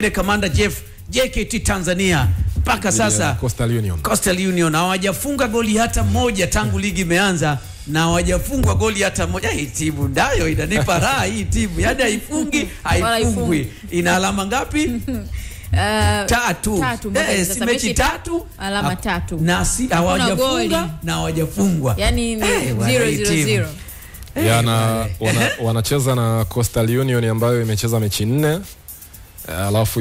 Kamanda Jeff JKT Tanzania mpaka sasa Coastal Union. Coastal Union hawajafunga goli hata moja tangu ligi imeanza na hawajafungwa goli hata moja. Hii timu nayo inanipa raha hii timu, yaani haifungi haifungwi. Ina alama ngapi? Uh, Tatu. Tatu, mpaka Eh, sasa si mechi mechi tatu alama Ha- tatu. na si goli. hawajafunga na hawajafungwa. yani ni Eh, bwana, zero, hii zero, timu. zero. Yana, wana, wanacheza na Coastal Union ambayo imecheza mechi nne alafu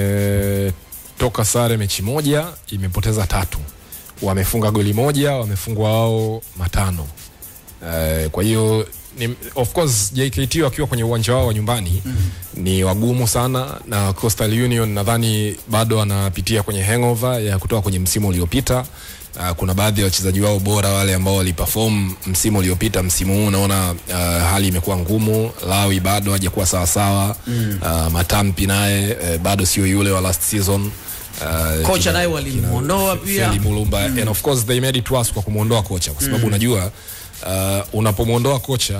imetoka sare mechi moja imepoteza tatu wamefunga goli moja wamefungwa wao matano Eh, kwa hiyo ni, of course JKT wakiwa kwenye uwanja wao wa nyumbani mm. ni wagumu sana na Coastal Union nadhani bado wanapitia kwenye hangover ya kutoka kwenye msimu uliopita Uh, kuna baadhi ya wachezaji wao bora wale ambao waliperform msimu uliopita msimu huu unaona uh, hali imekuwa ngumu Lawi bado hajakuwa sawasawa mm. uh, Matampi naye uh, bado sio yule wa last season uh, Kocha kina- naye walimuondoa kina pia. Feli Mulumba and of course they made it worse kwa kumuondoa kocha kwa sababu unajua uh, unapomuondoa kocha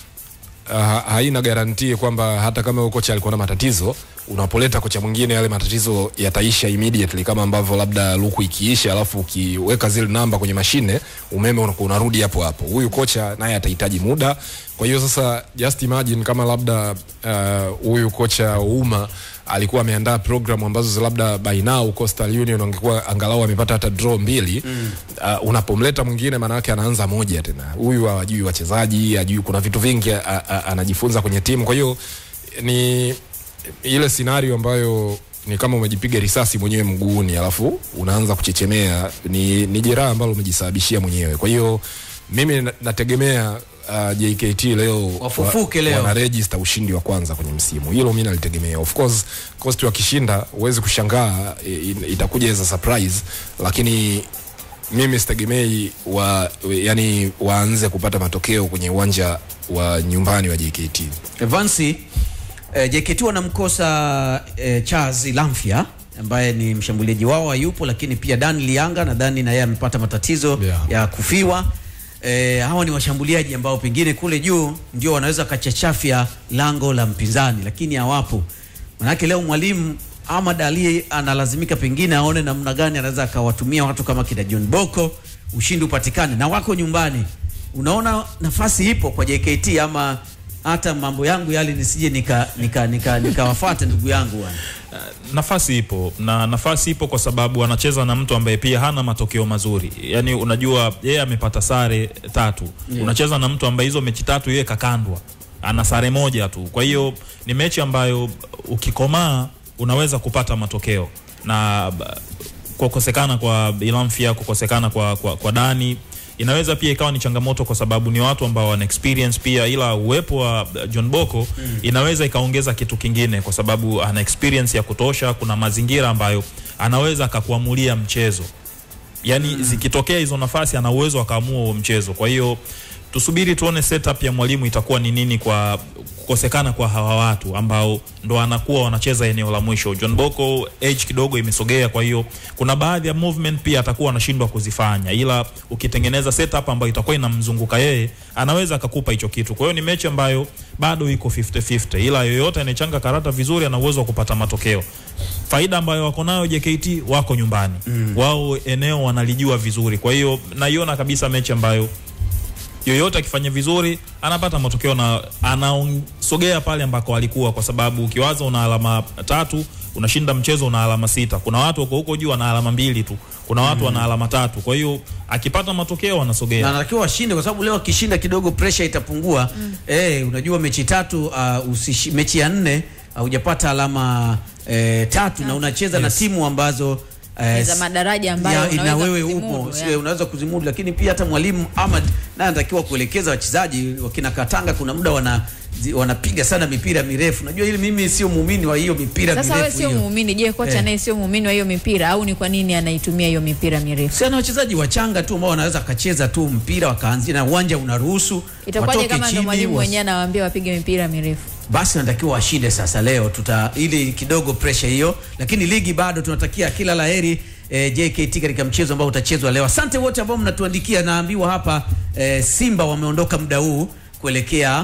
uh, haina garantii kwamba hata kama huyo kocha alikuwa na matatizo unapoleta kocha mwingine yale matatizo yataisha immediately kama ambavyo labda luku ikiisha alafu ukiweka zile namba kwenye mashine umeme unakuwa unarudi hapo hapo huyu kocha naye atahitaji muda kwa hiyo sasa just imagine kama labda uh, huyu kocha uma alikuwa ameandaa program ambazo za labda by now Coastal Union wangekuwa angalau amepata hata draw mbili mm. uh, unapomleta mwingine maana yake anaanza moja tena huyu hajui wachezaji hajui kuna vitu vingi a- a- anajifunza kwenye timu kwa hiyo ni ile scenario ambayo ni kama umejipiga risasi mwenyewe mguuni alafu unaanza kuchechemea ni, ni jeraha ambalo umejisababishia mwenyewe kwa hiyo mimi na- nategemea uh, JKT leo Wafufuke leo. wana register ushindi wa kwanza kwenye msimu hilo mi nalitegemea of course cost wakishinda huwezi kushangaa i- i- itakuja as a surprise lakini mimi sitegemei wa, yani waanze kupata matokeo kwenye uwanja wa nyumbani wa JKT Vansi eh, JKT wanamkosa eh, Charles Lamfia ambaye ni mshambuliaji wao hayupo, lakini pia Dan Lianga nadhani na yeye amepata matatizo Yeah. ya kufiwa. Eh, hawa ni washambuliaji ambao pengine kule juu ndio wanaweza kachachafya lango la mpinzani, lakini hawapo. Manake leo mwalimu Ahmad Ali analazimika pengine aone namna gani anaweza akawatumia watu kama kina John Boko, ushindi upatikane, na wako nyumbani. Unaona nafasi ipo kwa JKT ama hata mambo yangu yale nisije nika nika nika nikawafuata ndugu yangu bwana. nafasi ipo na nafasi ipo kwa sababu anacheza na mtu ambaye pia hana matokeo mazuri yaani unajua yeye amepata sare tatu Yeah. unacheza na mtu ambaye hizo mechi tatu yeye kakandwa ana sare moja tu kwa hiyo ni mechi ambayo ukikomaa unaweza kupata matokeo na ba- kukosekana kwa Ilamfia kukosekana kwa, kwa, kwa Dani inaweza pia ikawa ni changamoto kwa sababu ni watu ambao wana experience pia, ila uwepo wa uh, John Boko mm. inaweza ikaongeza kitu kingine kwa sababu ana experience ya kutosha. Kuna mazingira ambayo anaweza akakuamulia mchezo, yani mm. zikitokea hizo nafasi ana uwezo akaamua huo mchezo. Kwa hiyo tusubiri tuone setup ya mwalimu itakuwa ni nini kwa kukosekana kwa hawa watu ambao ndo anakuwa wanacheza eneo la mwisho. John Boko age kidogo imesogea, kwa hiyo kuna baadhi ya movement pia atakuwa anashindwa kuzifanya, ila ukitengeneza setup ambayo itakuwa inamzunguka yeye, anaweza akakupa hicho kitu. Kwa hiyo ni mechi ambayo bado iko 50-50, ila yoyote anayechanga karata vizuri ana uwezo wa kupata matokeo. Faida ambayo wako nayo JKT, wako nyumbani mm. wao eneo wanalijua vizuri, kwa hiyo naiona kabisa mechi ambayo yoyote akifanya vizuri anapata matokeo na anaosogea pale ambako alikuwa, kwa sababu ukiwaza una alama tatu unashinda mchezo una alama sita. Kuna watu wako huko juu wana alama mbili tu, kuna watu wana alama tatu. Kwa hiyo akipata matokeo na anasogea. anatakiwa washinde kwa sababu leo akishinda kidogo pressure itapungua. Mm. Eh, unajua mechi tatu uh, usishi, mechi ya nne hujapata alama eh, tatu na unacheza na timu ambazo eh, Ni za madaraja ambayo ya- na unaweza wewe kuzimudu, upo yeah. sio, unaweza kuzimudu, lakini pia hata mwalimu Ahmad naye anatakiwa kuelekeza wachezaji wakina Katanga, kuna muda wana zi- wanapiga sana mipira mirefu. Najua ili mimi sio muumini wa hiyo mipira Sasa wewe mirefu sio hiyo. muumini, je, kocha Eh. naye sio muumini wa hiyo mipira au ni kwa nini anaitumia hiyo mipira mirefu? Si ana wachezaji wachanga tu ambao wanaweza kacheza tu mpira wakaanzia na uwanja unaruhusu Itakuwaje watoke kama ndo chini, mwalimu was- mwenyewe anawaambia wapige mipira mirefu? basi wanatakiwa washinde sasa leo tuta ili kidogo pressure hiyo lakini ligi bado tunatakia kila laheri eh, JKT katika mchezo ambao utachezwa leo asante wote ambao mnatuandikia naambiwa hapa eh, Simba wameondoka muda huu kuelekea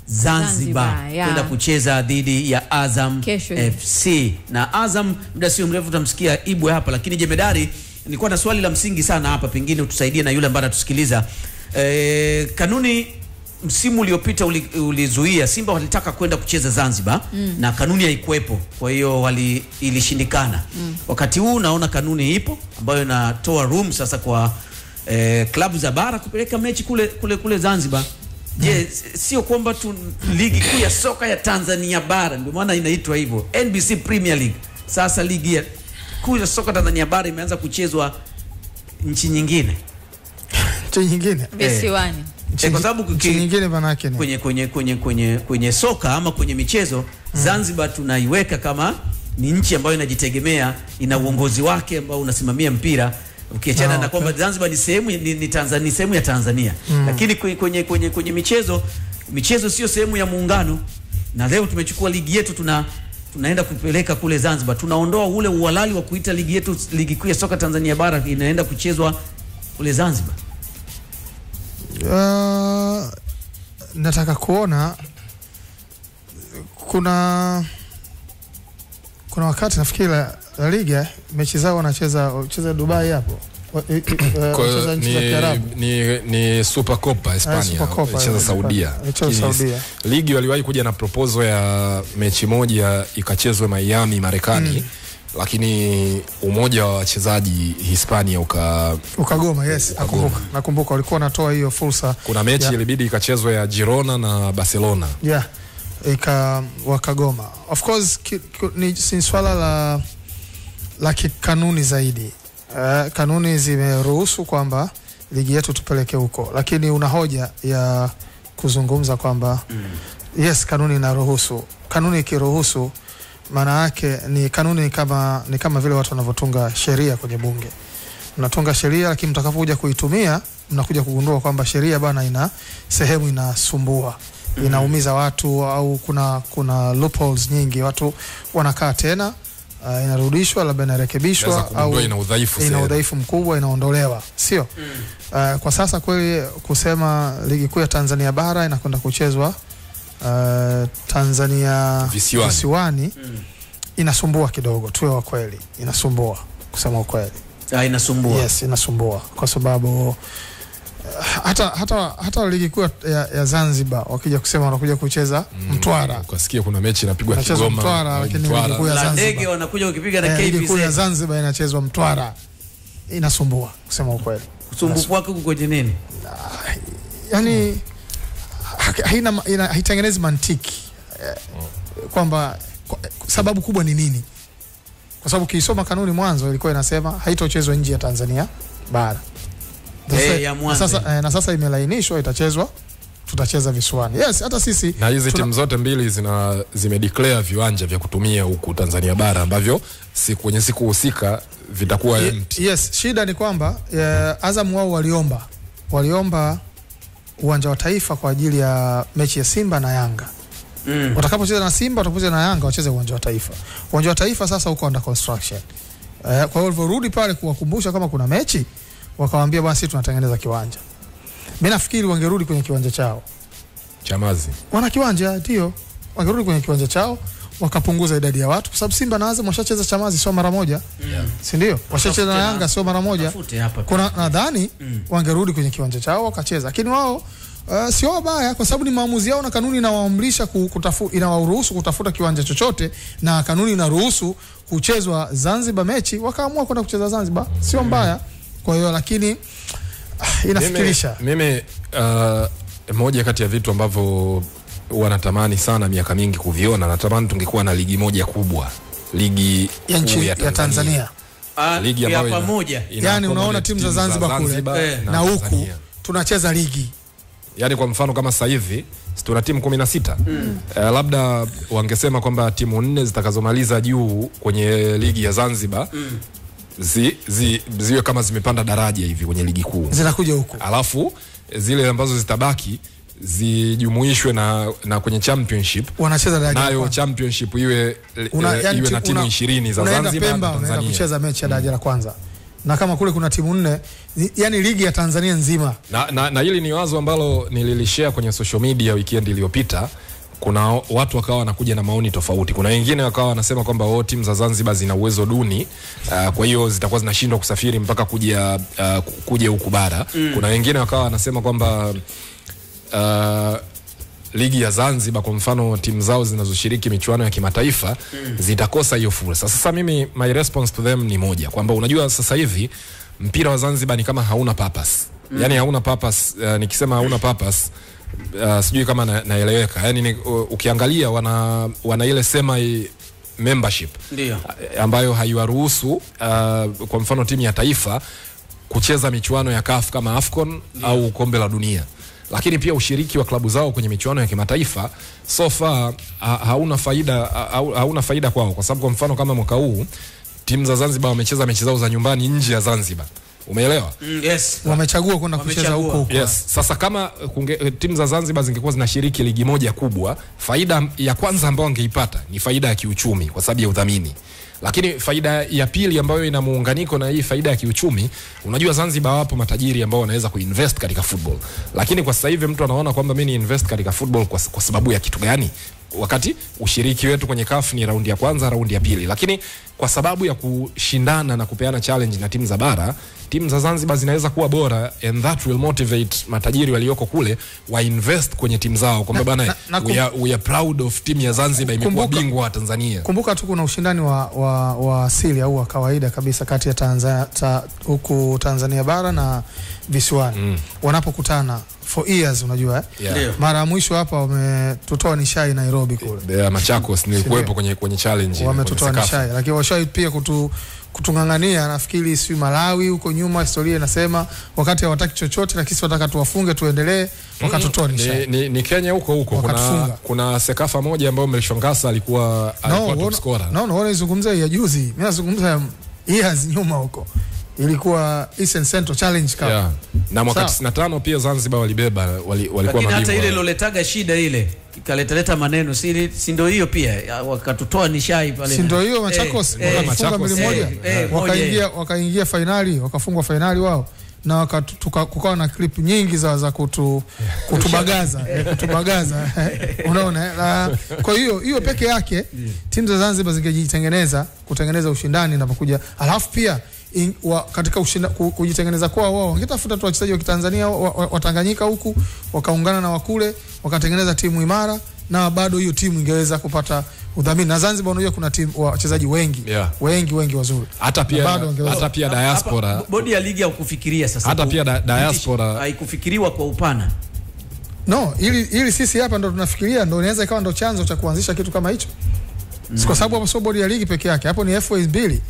Zanzibar Zanzibar, ya. kwenda kucheza dhidi ya Azam Kesho. FC na Azam, muda sio mrefu utamsikia Ibwe hapa, lakini Jemedari, nilikuwa na swali la msingi sana hapa, pengine utusaidie na yule ambaye anatusikiliza. E, kanuni msimu uliopita uli- ulizuia Simba walitaka kwenda kucheza Zanzibar mm. na kanuni haikuwepo, kwa hiyo wali ilishindikana mm. Wakati huu naona kanuni ipo ambayo inatoa room sasa kwa eh, klabu za bara kupeleka mechi kule kule kule Zanzibar. Je, s- sio kwamba tu ligi kuu ya soka ya Tanzania bara ndio maana inaitwa hivyo NBC Premier League. Sasa ligi ya kuu ya soka Tanzania bara imeanza kuchezwa nchi nyingine nchi nyingine visiwani eh, kwa sababu nchi kuki- nyingine manake ni kwenye kwenye kwenye kwenye kwenye soka ama kwenye michezo Zanzibar tunaiweka kama ni nchi ambayo inajitegemea, ina uongozi wake ambao unasimamia mpira ukiachana Ah, na okay. kwamba Zanzibar ni sehemu ni, ni Tanzania ni sehemu ya Tanzania lakini kwenye, kwenye, kwenye, kwenye michezo michezo sio sehemu ya muungano, na leo tumechukua ligi yetu tuna tunaenda kupeleka kule Zanzibar, tunaondoa ule uhalali wa kuita ligi yetu ligi kuu ya soka Tanzania bara inaenda kuchezwa kule Zanzibar. Uh, nataka kuona kuna kuna wakati nafikiri La, La Liga mechi zao wanacheza wanacheza Dubai hapo Wa- i- i- eh, Kwa hiyo wanacheza nchi za ni, Kiarabu ni, ni Super Copa Hispania Super Copa, icheza eh, Saudia. icheza Lakini Saudia. Ligi waliwahi kuja na proposal ya mechi moja ikachezwe Miami Marekani lakini umoja wa wachezaji Hispania uka ukagoma yes Ukagoma. nakumbuka nakumbuka walikuwa wanatoa hiyo fursa kuna mechi Ya. ilibidi ikachezwe ya Girona na Barcelona. yeah ika wakagoma of course ki, ki, ni, si swala la la kikanuni zaidi uh, kanuni zimeruhusu kwamba ligi yetu tupeleke huko lakini una hoja ya kuzungumza kwamba mm. yes kanuni inaruhusu kanuni ikiruhusu maana yake ni kanuni ni kama, ni kama vile watu wanavyotunga sheria kwenye bunge mnatunga sheria lakini mtakapokuja kuitumia mnakuja kugundua kwamba sheria bana ina sehemu inasumbua inaumiza watu au kuna kuna loopholes nyingi watu wanakaa tena uh, inarudishwa labda Inaweza inarekebishwa kugundua ina udhaifu ina sehemu. udhaifu mkubwa inaondolewa sio uh, kwa sasa kweli kusema ligi kuu ya Tanzania bara inakwenda kuchezwa uh, Tanzania Visiwani. visiwani inasumbua kidogo tuwe wa kweli inasumbua kusema ukweli Ah, inasumbua. yes inasumbua kwa sababu uh, hata hata hata ligi kuu ya, ya Zanzibar wakija kusema wanakuja kucheza Mtwara Ukasikia kuna mechi inapigwa Inachezwa Kigoma Mtwara, au lakini Mtwara. ligi kuu ya La Zanzibar. ndege wanakuja ukipiga na Eh, ligi kuu ya KBZ. Zanzibar inachezwa Mtwara inasumbua kusema ukweli Usumbufu wake uko kwenye nini? yani ha- haina ma- ina- haitengenezi mantiki eh, kwamba kwa- sababu kubwa ni nini kwa sababu ukiisoma kanuni mwanzo ilikuwa inasema haitochezwa nje ya Tanzania bara Sasa- Eh, ya na mwanzo. sasa, eh, na sasa imelainishwa itachezwa tutacheza visiwani yes hata sisi na hizi tuna- timu zote mbili zina zimedeclare viwanja vya kutumia huku Tanzania bara ambavyo siku kwenye siku husika vitakuwa Ye- empty. yes shida ni kwamba eh, Azam wao waliomba waliomba uwanja wa taifa kwa ajili ya mechi ya Simba na Yanga Mm. watakapocheza na Simba watapocheza na Yanga wacheze uwanja wa taifa. Uwanja wa taifa sasa uko under construction. Eh, kwa hiyo walivyorudi pale kuwakumbusha kama kuna mechi, wakawaambia bwana, sisi tunatengeneza kiwanja. Mimi nafikiri wangerudi kwenye kiwanja chao, Chamazi. wana kiwanja ndio, wangerudi kwenye kiwanja chao wakapunguza idadi ya watu, kwa sababu Simba na Azam washacheza Chamazi sio mara moja, si ndio? Washacheza na Tafute na- Yanga sio mara moja. Tafute hapa. Kuna nadhani wangerudi kwenye kiwanja chao wakacheza, lakini wao Uh, sio wabaya kwa sababu ni maamuzi yao na kanuni inawaamrisha ku- kutafu, inawaruhusu kutafuta kiwanja chochote na kanuni inaruhusu kuchezwa Zanzibar mechi, wakaamua kwenda kucheza Zanzibar, sio mbaya. Kwa hiyo lakini ah, inafikirisha Mimi, mimi uh, moja kati ya vitu ambavyo wanatamani sana miaka mingi kuviona, natamani tungekuwa na ligi moja kubwa, ligi ya kuu nchi ya Tanzania, Ah, ligi ya ambayo ina- pamoja. ina yani unaona accommodate timu za Zanzibar kule Eh. na huku Tanzania. tunacheza ligi Yaani kwa mfano kama sasa hivi si tuna timu kumi na sita uh, labda wangesema kwamba timu nne zitakazomaliza juu kwenye ligi ya Zanzibar zi, zi, ziwe kama zimepanda daraja hivi kwenye ligi kuu zinakuja huku alafu zile ambazo zitabaki zijumuishwe na, na kwenye championship wanacheza daraja la nayo kwanza. championship iwe, Una- eh, yani iwe ti- na timu una- ishirini za unaenda Zanzibar Pemba na unaenda Tanzania. kucheza mechi ya daraja la kwanza na kama kule kuna timu nne ni- yani ligi ya Tanzania nzima na, na, na hili ni wazo ambalo nililishare kwenye social media weekend iliyopita kuna watu wakawa wanakuja na maoni tofauti kuna wengine wakawa wanasema kwamba oh, timu za zanzibar zina uwezo duni uh, kwa hiyo zitakuwa zinashindwa kusafiri mpaka kuja uh, kuja huku bara mm. kuna wengine wakawa wanasema kwamba uh, ligi ya Zanzibar kwa mfano timu zao zinazoshiriki michuano ya kimataifa mm. zitakosa hiyo fursa. Sasa mimi my response to them ni moja kwamba unajua sasa hivi mpira wa Zanzibar ni kama hauna purpose. Mm. Yaani hauna purpose uh, nikisema hauna purpose uh, sijui kama na, naeleweka. Yaani ni, uh, ukiangalia wana wana ile sema i- membership Ndio. ambayo haiwaruhusu uh, kwa mfano timu ya taifa kucheza michuano ya CAF kama AFCON au kombe la dunia lakini pia ushiriki wa klabu zao kwenye michuano ya kimataifa so far ha, hauna faida ha, hauna faida kwao kwa sababu kwa mfano kama mwaka huu timu za Zanzibar wamecheza mechi zao za nyumbani nje ya Zanzibar umeelewa Mm, yes. wamechagua kwenda kucheza Wamechagua. huko huko Yes. Sasa kama kunge, timu za Zanzibar zingekuwa zinashiriki ligi moja kubwa, faida ya kwanza ambayo wangeipata ni faida ya kiuchumi kwa sababu ya udhamini. Lakini faida ya pili ambayo ina muunganiko na hii faida ya kiuchumi, unajua Zanzibar wapo matajiri ambao wanaweza kuinvest katika football. Lakini kwa sasa hivi mtu anaona kwamba mimi ni invest katika football kwa, kwa sababu ya kitu gani? Wakati ushiriki wetu kwenye CAF ni raundi ya kwanza, raundi ya pili. Lakini kwa sababu ya kushindana na kupeana challenge na timu za bara, timu za Zanzibar zinaweza kuwa bora and that will motivate matajiri walioko kule wa invest kwenye timu zao kwamba bana na- na we, are, we are proud of timu ya Zanzibar imekuwa Kumbuka- bingwa wa Tanzania. kumbuka tu kuna ushindani wa, wa, wa asili au wa kawaida kabisa kati ya Tanzania, ta, huku Tanzania bara na visiwani mm. wanapokutana for years unajua eh? Yeah. Ndio. mara ya mwisho hapa wametutoa nishai Nairobi kule The Machakos nilikuwepo kwenye kwenye challenge wametutoa kwenye Sekafa. nishai lakini washai pia kutu, kutung'ang'ania nafikiri si Malawi huko nyuma historia inasema wakati hawataki chochote lakini sisi wataka tuwafunge tuendelee wakatutoa Ni, nishai ni, ni Kenya huko huko kuna, Wakatufunga. kuna Sekafa moja ambayo Mlishongasa alikuwa alikuwa top scorer. no, no, naizungumza ya juzi mi nazungumza ya years nyuma huko ilikuwa Eastern Central Challenge Cup Yeah. Na mwaka Sawa. 95 pia Zanzibar walibeba wali, walikuwa Lakini hata mabingwa. ile iloletaga shida ile ikaletaleta maneno si si ndio hiyo pia ya, wakatutoa nishai pale. si ndio hiyo Machakos Eh, eh, wakafunga Machakos, mbili moja eh, eh, moja, wakaingia wakaingia fainali wakafungwa fainali wao na wakatu- tuka- kukawa na clip nyingi za, za kutu, kutubagaza eh, kutubagaza unaona eh? Na kwa hiyo hiyo peke yake timu za Zanzibar zingejitengeneza kutengeneza ushindani inapokuja alafu pia in, wa, katika ushinda, ku, kujitengeneza kwao wao wangetafuta tu wachezaji wa Kitanzania wa, wa, wa Tanganyika huku wakaungana na wakule wakatengeneza timu imara na bado hiyo timu ingeweza kupata udhamini na Zanzibar unajua kuna timu wachezaji wengi Yeah. wengi wengi wazuri hata pia Na bado wangeweza. hata pia diaspora Hapa, bodi ya ligi haukufikiria sasa. Hata ku- pia da- diaspora- haikufikiriwa kwa upana. no ili, ili sisi hapa ndo tunafikiria ndo inaweza ikawa ndo chanzo cha kuanzisha kitu kama hicho mm. kwa sababu hapo sio bodi ya ligi peke yake hapo ni FA mbili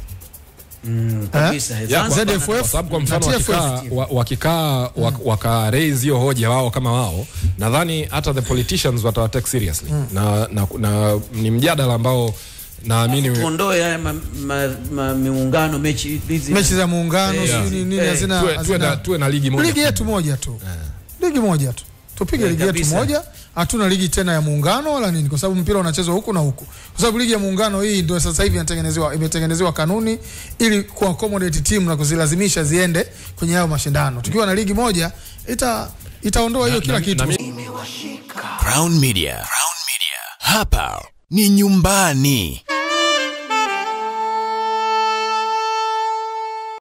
Kabisa. Ya, kwa- Zanzibar ZFF na- kwa sababu kwa mfano na TFF. wakikaa wa- wakikaa wak- waka raise hiyo hoja wao kama wao nadhani hata the politicians watawatake seriously na, na, na ni mjadala ambao naamini tuondoe haya ma, ma, ma, miungano mechi hizi mechi za muungano Eh, sijui nini nini eh, hazina tuwe, tuwe, na, hazina tuwe na ligi moja ligi yetu moja tu ligi moja tu tupige Eh, ligi yetu kabisa. moja hatuna ligi tena ya muungano wala nini kwa sababu mpira unachezwa huku na huku kwa sababu ligi ya muungano hii ndio sasa hivi inatengenezewa imetengenezewa kanuni ili ku accommodate timu na kuzilazimisha ziende kwenye hayo mashindano tukiwa na ligi moja ita itaondoa hiyo kila na- kitu na Crown Media. Crown Media. Hapa ni nyumbani.